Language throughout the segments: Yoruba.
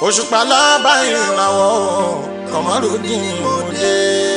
òṣùpá lábá ìràwọ̀ kọ̀mọ́rùdín òde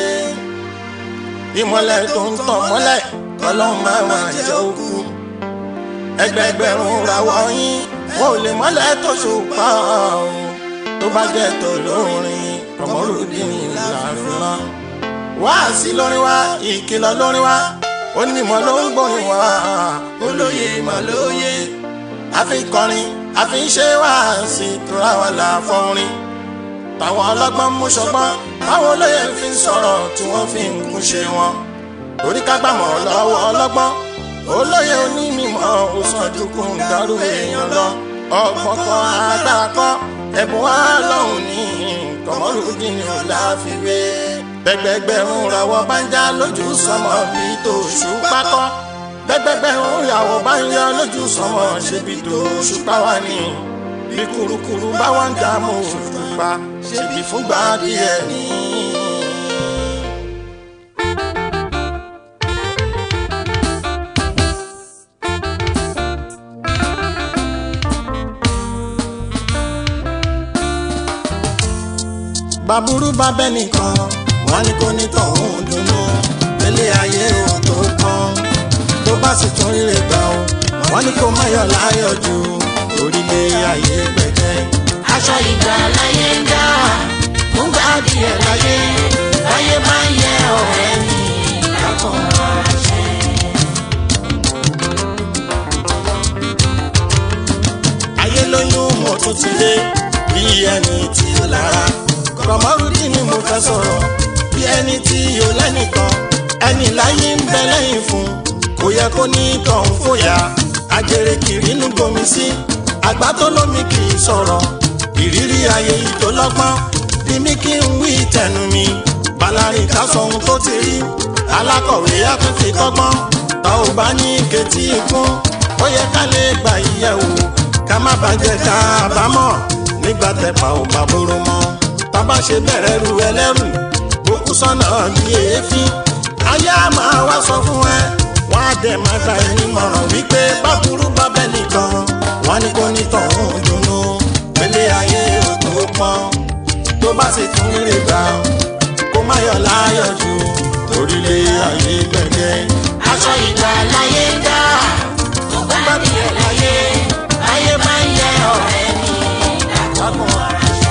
ìmọ̀lẹ̀ tó ń tàn mọ́lẹ̀ ọlọ́run máa ma jẹ́ òkú ẹgbẹgbẹ̀rún ràwọ̀ yín wọn ò lè mọ́lẹ̀ tó ṣùpá o tó bá jẹ́ tó lórin kọ̀mọ́rùdín làfihàn wá sí lórí wa ìkìlọ̀ lórí wa onímọ̀ ló ń gbórin wa olóye ìmọ̀ lóye àfi kọrin àfi ṣe wá sí tura wa là fọrin táwọn ọlọ́gbọ́n mú ṣọgbọ́n táwọn olóye fi ń sọ̀rọ̀ tí wọ́n fi ń kún ṣe wọn torí ká gbàmọ̀ lọ́wọ́ ọlọ́gbọ́n olóye onímọ̀ òsàndùkún dárú èèyàn lọ ọgbọ́n kan agbára kọ́ ẹ̀bùn wa lọ́hùn ní Kọmọrùdín ò láfiwé gbẹgbẹgbẹ̀rún ràwọ̀ bá ń já lójú sọmọ bíi tòṣù pákọ́ gbẹgbẹgbẹ̀rún ràwọ̀ bá ń yọ lójú sọmọ ṣe bíi tòṣù páwá ni bí kurukuru bá wọn dá mọ òṣùpá ṣèbí fúngbà díẹ̀ ní. bàbúrú bá bẹ́ nìkan wọ́n ní kó ní tọ̀hún dùnú ilé ayé ò tó kàn tó bá sì tún ríre gbà ó wọ́n ní kó má yọ̀ láyọ̀ jù orílẹ̀ ayé gbẹ̀gẹ́. aṣọ ìgbà láyé ń dá fún gbà díẹ̀ láyé láyé máa ń yẹ ọ̀rẹ́ mi lákàn máa ṣe. ayé lóyún mo tún ti dé bí ẹni tí ó lára Kọmọrùdín ni mo fẹ́ sọ̀rọ̀ bí ẹni tí yóò lẹ́nìkan ẹni láyé ń bẹ lẹ́yìn fún kò yẹ kó ní tọ̀hún fòyà àjèrè kiri inú gbomi sí àgbà tó lómi kì í sọ̀rọ̀ ìrírí ayé yìí tó lọ́gbọ́n bí mi kí n wí tẹnu mi balarin ká sọ ohun tó ti rí alákọ̀wé àtúntì kọ́gbọ́n tá ò bá ní ketí ikún ó yẹ ká lè gbà yíyẹ̀wò ká má bàjẹ́ ká àbámọ̀ nígbà tẹ̀pà ò bá bóró mọ́ bàbá ṣe bẹ̀rẹ̀ ru ẹlẹ́rù òkú sọ́nà bí èéfín ayé á máa wá sọ fún ẹ wọ́n á dẹ̀ máa gba ẹni mọ̀ràn wípé báburú bá bẹ́ nìkan wọ́n ní kó ní tọ̀hún dùnnú pélé ayé òtò pọ́n tó bá sì tún rírè gbà kó má yọ̀ láyọ̀ jù orílẹ̀ ayé gbẹ̀gẹ́. aṣọ ìgbà láyé ń dá fún gbà díẹ̀ láyé láyé máa ń yẹ ọ̀rẹ́ mi lákàn máa ṣe.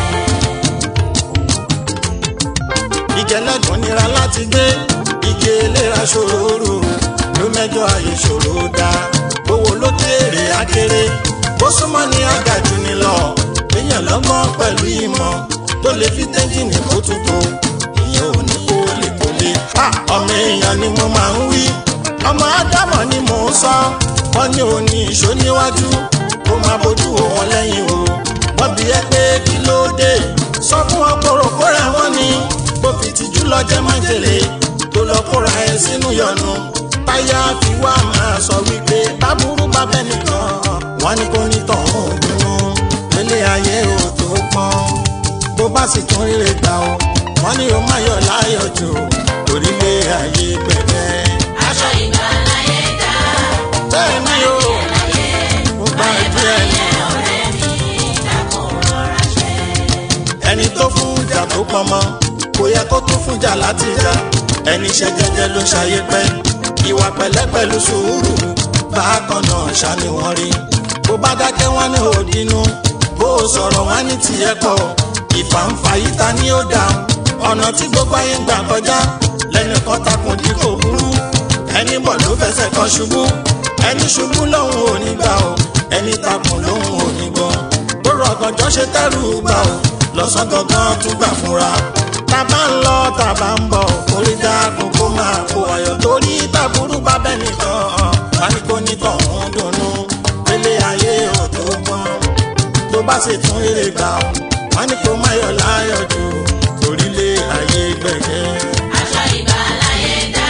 ìjẹ́lẹ́gùn nira láti gbé igi eléra ṣòro ló mẹ́jọ ayé ṣòro dá owó ló kéré akéré bó súnmọ́ ní àgàjù ni lọ èèyàn lọ́gbọ́n pẹ̀lú ìmọ̀ tó lè fi tẹ́jìnì kó tuntun ìyẹn ò ní kó lè kó lè. ọmọ èèyàn ni mo máa ń wí ọmọ ádámọ̀ ni mò ń sọ wọ́n ní òní ìṣó níwájú kó máa bójú wò wọ́n lẹ́yìn o wọ́n bí ẹ pé kí ló dé sọ fún wọn kóró kóra wọn ni bó fi tìjú lọ jẹ májèlé tó lọ kóra ẹ sínú yọnu táyà fi wá máa sọ wípé báburú bá bẹ nìkan wọn ní kó ní tọ̀hún dùnú ilé ayé ò tó pọ́n bó bá sì tún rírè gbà ó wọn ní o má yọ̀ láyọ̀ jù orílẹ̀ ayé gbẹ̀gbẹ́. aṣọ ìgbà láyé ń dá bẹ́ẹ̀ ni o láyé mo bá ẹ díẹ̀ ni. yẹ ọ̀rẹ́ mi lákàn rọra ṣe. ẹni tó fún ìjà tó pọnmọ kò yẹ kó tún fún ìjà láti jà ẹni ṣe jẹ́jẹ́ ló ṣayé pẹ́ ìwà pẹ̀lẹ́ pẹ̀lú sùúrù bákan náà ṣáni wọ́n rí bó bá dákẹ́ wọ́n ní òdinú bó o sọ̀rọ̀ wọ́n ní tiẹ̀ pọ̀ ìfàǹfà yìí ta ni ó dáhùn ọ̀nà tí gbogbo ayé ń gbà kọjá lẹ́nìkan takùn dí kò burú ẹni bọ̀ ló fẹsẹ̀ kan ṣubú ẹni ṣubú lòun ò ní gbà o ẹni takùn lòun ò ní gbọ́ bó rọ̀gànjọ́ ṣe tẹ́rù gbà o lọ́sàn gangan tún gbà fúnra tàbá ń lọ tàbá ń bọ̀ orí dákun kó máa kó ayọ̀ torí tàbúrú bá bẹ́ẹ̀ nìkan wá ní kó ní tọ̀hún dùnnú pélé ayé ò tó gbọ́n tó bá sì tún rere gbà ó wá ní kó má yọ̀ láyọ̀ jù orílẹ̀ ayé gbẹ̀gẹ́. aṣọ ìgbà láyé ń dá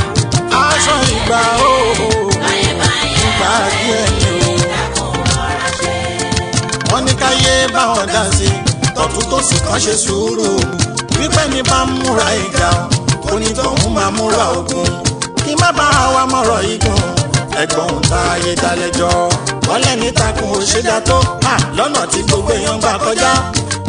aṣọ ìgbà ó láyé máa ń yẹ ìgbà díẹ̀ ni o lákàn rọra ṣe. wọ́n ní káyé báwọn dá sí tọ̀tún tó sì kàn ṣe sùúrù wípé ní bá ń múra ìjà kò ní tọ̀hún máa múra ogun kí má bá wa mọ̀rọ̀ igun ẹ̀gbọ́n ta ayé dalẹ́jọ́ wọ́n lẹ́ni takùn òṣèdá tó hà lọ́nà tí gbogbo èèyàn gbà kọjá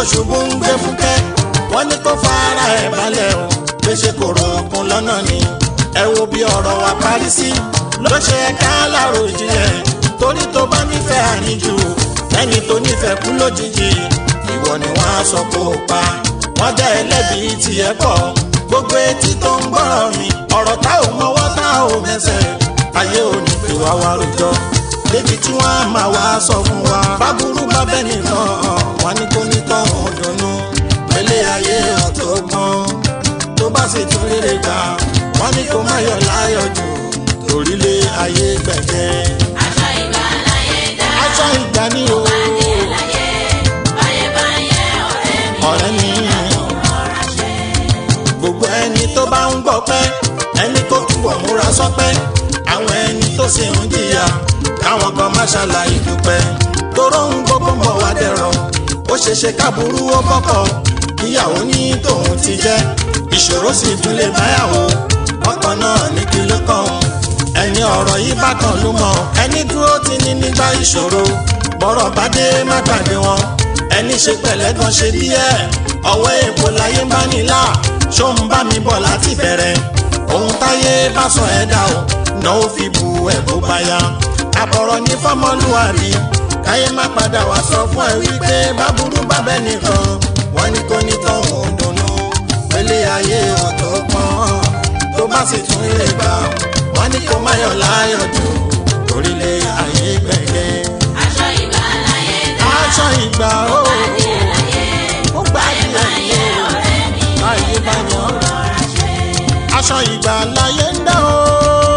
ṣubú ń gbé fúkẹ́ wọ́n ní kó fara ẹ̀ balẹ̀ o gbèsè kòrò òkun lọ́nà ni ẹ wo bí ọ̀rọ̀ wa parí sí ló ṣe ká láàrò ìjìnlẹ̀ torí tó bá nífẹ̀ẹ́ àníjù ẹni tó nífẹ̀ẹ́ kú lójijì ìwọ ni wọ́n á sọ kó o pa wọ́n jẹ́ ẹlẹ́bi tiẹ̀ pọ̀ gbogbo etí tó ń gbọ́rọ̀ mi ọ̀rọ̀ tá ò mọwọ́ tá ò mẹsẹ̀ ayé ò ní pè wá wá rojọ́ débi tí wọ́n á máa wá sọ fún wa báburú bá bẹ́ẹ̀ nìkan wọn ní kó ní tọ́hún dunnú pẹ̀lẹ́ ayé ọ̀tọ̀ gbọ́n tó bá sì tún rere gbà wọ́n ní kó má yọ̀ láyọ̀ jù torílé ayé gbẹ̀gẹ́ aṣọ ìgbà láyé dá. aṣọ ìgbà ni o Adìẹ láyé, báyé bá yẹ ọ̀rẹ́ mi. ọ̀rẹ́ mi Ọ̀rá ṣe. gbogbo ẹni tó bá ń gbọ́ pẹ́ ẹni tó túbọ̀ múra sọ́pẹ́ àwọn ẹni tó sì ń jìyà káwọn kan má ṣàlàyé dúpẹ́ toró ń gbogbo ń bọ̀ wá dẹ̀rọ̀ ó ṣeéṣe káburú ó bọ́kọ̀ kíyàwó ní tòun ti jẹ́ ìṣòro sì tún lè báyàwó ọkàn náà ní kí ló kàn ẹni ọ̀rọ̀ yìí bá kan ló mọ̀ ẹni dúró ti ní nígbà ìṣòro bọ́rọ̀ bá dé má gbàgbé wọn ẹni ṣe pẹ̀lẹ́ kan ṣe díẹ̀ ọwọ́ èèpo láyé ń bá nílà ṣó ń bá mi bọ̀ láti bẹ̀rẹ̀ ohun táyé bá sọ ẹ̀ dá o náà ó fi bu ẹ̀ bó bá yá àbọ̀rọ̀ ní fọ́mọlúwàbí káyé má padà wá sọ fún ẹ wípé báburú bábẹ́ nìkan wọ́n ní kó ní tọ́hún dunnú pélé ayé ọ̀tọ̀ pọ́n tó bá sì tún lè gbà wọ́n ní kó má yọ̀ láyọ̀ jù torílé ayé gbẹ̀gẹ́ Aṣọ ìgbà láyé dá. aṣọ ìgbà ó Adìẹ láyé, ó gbà báyé bá yẹ díẹ̀ ọ̀rẹ́ mi. ayé bá yàn Ọ̀rá ṣe. aṣọ ìgbà láyé ń dá o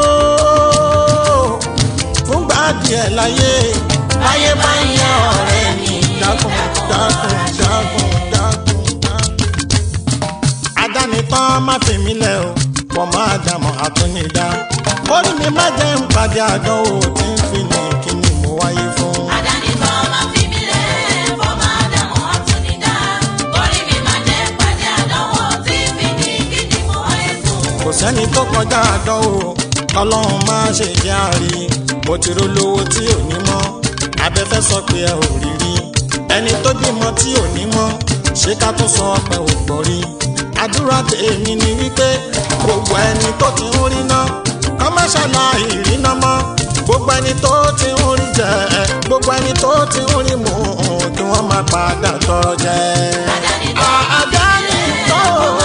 fúngbà díẹ̀ láyé láyé bá ń yan ọ̀rẹ́ mi dákun dákun dákun dákun dákun. adánitán má fi mí lẹ̀ o pọ̀ máa dàmọ́ àtúnidá orí mi má jẹ́ ń pàdé àdánwò tí ń fi ní kíni mo wáyé fún. Àdáni tó máa fi mí lẹ̀, fọ́mọ Ádámù àtúnidá. Orí mi máa jẹ́ pàdé àdánwò tí fi ní kí ni mo wáyé fún. kò sẹ́ni tó kọjá àdánwò ọlọ́run má ṣe jẹ́ àrí mo ti rolówó tí ò ní mọ́ abẹ́fẹ́ sọ pé ẹ ò rí rí ẹni tó bímọ tí ò ní mọ́ ṣé ká tún sọ pé ò gbọ́ rí àdúrà tèmi ni wípé gbogbo ẹni tó ti ń rí ná kọ́ má ṣàlàyé ìrìnà mọ́ gbogbo ẹni tó ti ń rí jẹ gbogbo ẹni tó ti ń rí mu kí wọ́n má padà tọrọ jẹ. Àdáni tó àdáni tó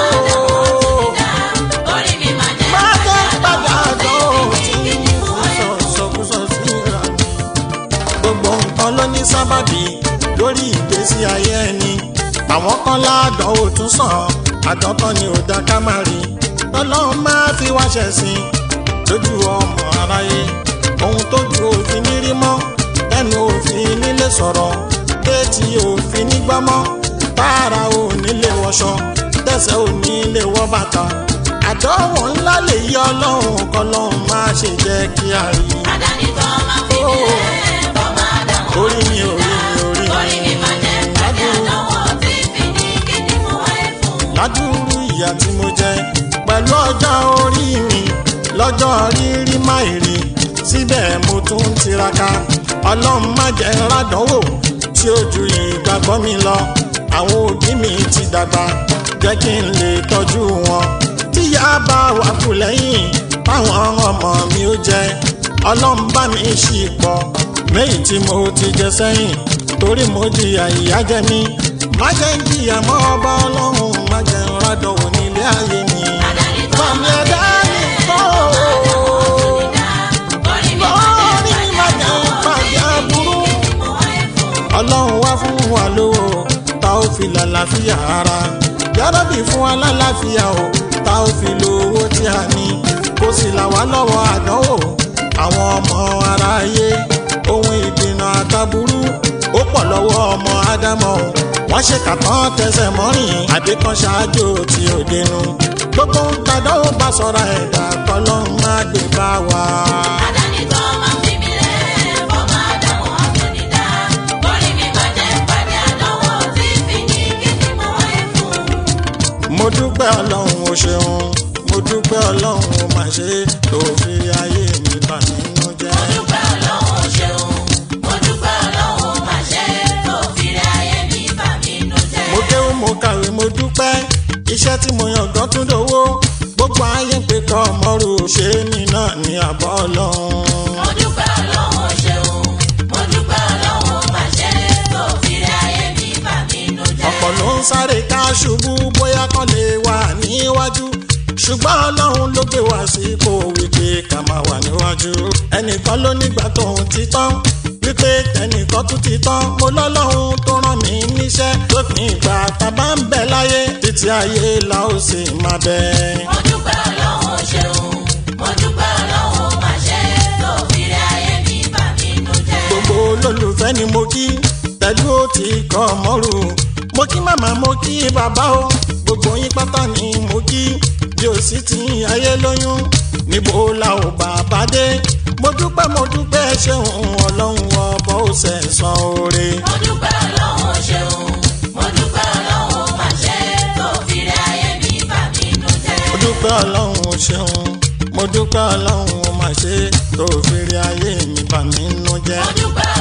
orí mi máa jẹ́ má pàdé jẹ́ padà àdánwò dán tí tí fi ní kí ni mo wáyé fún. sọ̀sọ̀kúsọ síra. gbogbo nǹkan ló ní sábàbí lórí ìgbésí ayé ẹni àwọn kan ládánwò tún sàn àdọ́tọ́ ni ò dá ká má rí ọlọ́run máa fi wá ṣẹ̀sìn lójú ọmọ aráyé ohun tó ju òfin ní rí mọ́ ẹnu òfin nílé sọ̀rọ̀ déètì òfin nígbàmọ́ tààrà ò nílé wọṣọ tẹ̀sẹ̀ ò nílé wọ bàtà àdánwò ńlá lè yí ọlọ́run kọlọ́run má ṣe jẹ́ kí a rí Àdáni tó máa fi mí lẹ̀, fọ́mọ Ádámù orí mi orí mi orí Orí mi máa jẹ́ pàdé àdánwò tí fi ní kí ni mo wáyé fún. ládùúrú ìyà tí mo jẹ pẹ̀lú ọjọ́ orí mi lọ́jọ́ rírí máìrí síbẹ̀ mo tún ń tiraka ọlọ́run má jẹ́ rádánwò tí ó ju ìgbàgbọ́ mi lọ àwọn òbí mi ti dàgbà jẹ́ kí n lè tọ́jú wọn tíyá bá wà kù lẹ́yìn báwọn ọmọ mi ó jẹ ọlọ́run bá mi ṣì pọ̀ méjì tí mo ti jẹ sẹ́yìn torí mo jìyà ìyà jẹ mí má jẹ́ ń jìyà mọ́ ọba ọlọ́run má jẹ́ ń rádọ̀wọ̀ nílé ayé mi. Àdáni tó Fàmì máa fi ẹ̀dá mí mi lẹ̀, kọ́ orí mi máa lórí jẹ́ má pàdé jẹ́ ń àdánwò pàdé tí fi aburú. ní kí ni mo wáyé fún. ọlọ́run wá fún wa lówó tá ó fi lálàáfíà ara yárọ́bì fún wa lálàáfíà o tá ó fi lo owó tí a ní kó sì là wá lọ́wọ́ àdánwò àwọn ọmọ aráyé ohun ìdènà àtàbúrú ó pọ̀ lọ́wọ́ ọmọ ádámọ̀ o wọ́n ṣe kàtàn tẹsẹ̀ mọ́rìn àbí kan ṣáájú tí ò dénú gbogbo ń tàdánwò bá sọ̀rọ̀ ẹ̀dá kọ́lọ́run má gbé bá wa. Àdáni tó máa fi mí lẹ̀, fọ́mọ Ádámù àtúnidá. Orí mi máa jẹ́ pàdé àdánwò tí fi ní kí ni mo wáyé fún. mo dúpẹ́ ọlọ́run o ṣeun mo dúpẹ́ ọlọ́run o mà ṣe tó fi ayé mi bà nínú jẹ́. Mo dúpẹ́ Ọlọ́run ó ṣeun, mo dúpẹ́ Ọlọ́run ó máa ṣe, tó fi rẹ ayé mi bà mí nú jẹ́. mo iṣẹ́ tí mo yàn gan tún dowó gbogbo ayé ń pè kọ́ ọmọrù ṣé mi náà ní àbọ̀ ọlọ́run. mo dúpẹ́ ọlọ́run ṣeun mo dúpẹ́ ọlọ́run máa ṣe tó fi rí ayé mi bà mí nù jẹ́. ọ̀pọ̀ ló ń sáré ká ṣubú bóyá kán lè wà níwájú ṣùgbọ́n ọlọ́run ló gbé wá sípò wípé ká máa wà níwájú ẹnìkan ló nígbà tóun ti tán wípé ẹnìkan tún ti tán mo lọ́lọ́run tó rán mi níṣẹ́ lópin ìgbà tá a bá ń bẹ láyé títí ayé la ó sì máa bẹ. mo dúpẹ́ ọlọ́run ṣeun mo dúpẹ́ ọlọ́run máa ṣe tó fi rí ayé mi bà mí nù jẹ́. gbogbo olólùfẹ́ ni mo kí pẹ̀lú ó ti kọ́ mọ́rù mo kí màmá mo kí bàbá o gbogbo yín pátá ni mo kí bí o sì ti ayé lóyún níbo la ò bàbá dé mo dúpẹ́ mo dúpẹ́ ṣeun ọlọ́run ọbọ̀ ó sẹ̀sán oore. mo dúpẹ́ ọlọ́run ṣeun mo dúpẹ́ ọlọ́run máa ṣe tó fi rí ayé mi bà mí nù jẹ́. mo dúpẹ́ ọlọ́run ṣeun mo dúpẹ́ ọlọ́run ó máa ṣe tó fi rí ayé mi bà mí nú jẹ́. mo dúpẹ́